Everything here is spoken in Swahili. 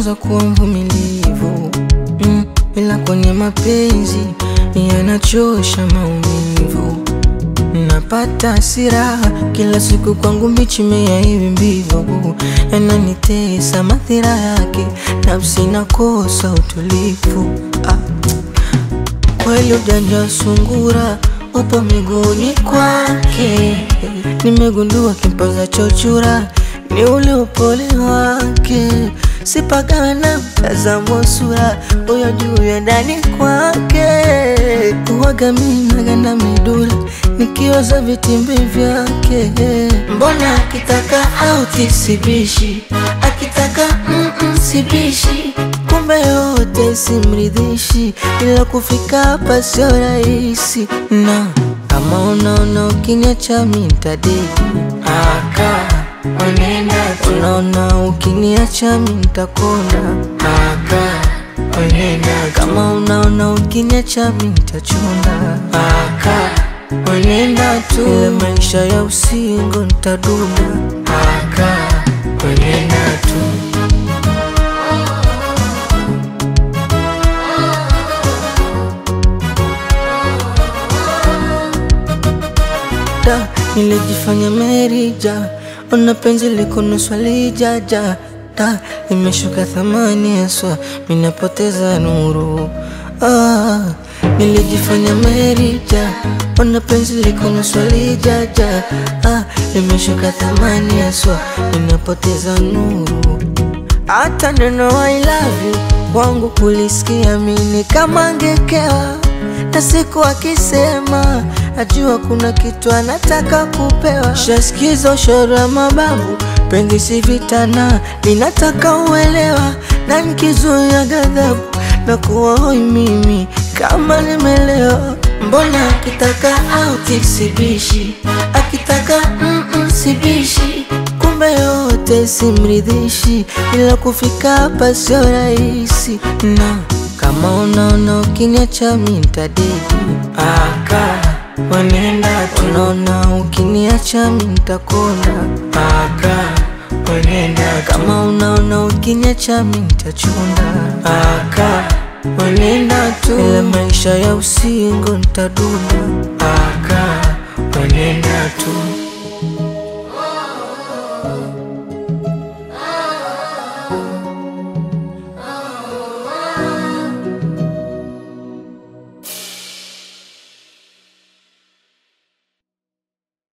najifunza kuwa mvumilivu mm, ila kwenye mapenzi yanachosha maumivu. Napata hasira kila siku, kwangu mbichi mea hivi mbivu, yananitesa madhira yake, nafsi nakosa utulivu. Ah, kweli ujanja sungura upo miguuni kwake, nimegundua kimpaza chochura ni ule upole wake, sipagawe na mtazamo sura huyo juu ya ndani kwake, uwaga minaganda midura nikiwaza vitimbi vyake, mbona akitaka auti sibishi, akitaka mm -mm, sibishi kumbe yote simridhishi, ila kufika hapa sio rahisi, na kama unaona ukiniacha mi ntadeki aka Onenda tu unaona ukiniacha mi ntakona aka Onenda kama unaona ukiniacha mi ntachuna aka Onenda tu ile maisha ya usingo ntaduna aka Onenda tu da nilijifanya merija ona penzi liko nusu lijaja da imeshuka thamani haswa minapoteza nuru ah, nilijifanya merija ona penzi liko nusu lijaja ah, imeshuka thamani haswa minapoteza nuru hata neno I love you kwangu kulisikia mini kama ngekewa na siku akisema najua kuna kitu anataka kupewa. Shasikiza ushoro wa mababu, penzi si vitana, linataka uelewa, na nikizuia ghadhabu na kuwa hoi mimi kama nimelewa. Mbona akitaka auti sibishi, akitaka mm -mm, sibishi kumbe yote simridhishi, ila kufika hapa sio rahisi na kama unaona ukiniacha mi ntadeki aka Wanenda tu unaona ukiniacha mi ntakona aka Wanenda kama unaona ukiniacha mi ntachuna aka Wanenda tu ile maisha ya usingo ntaduna aka Wanenda tu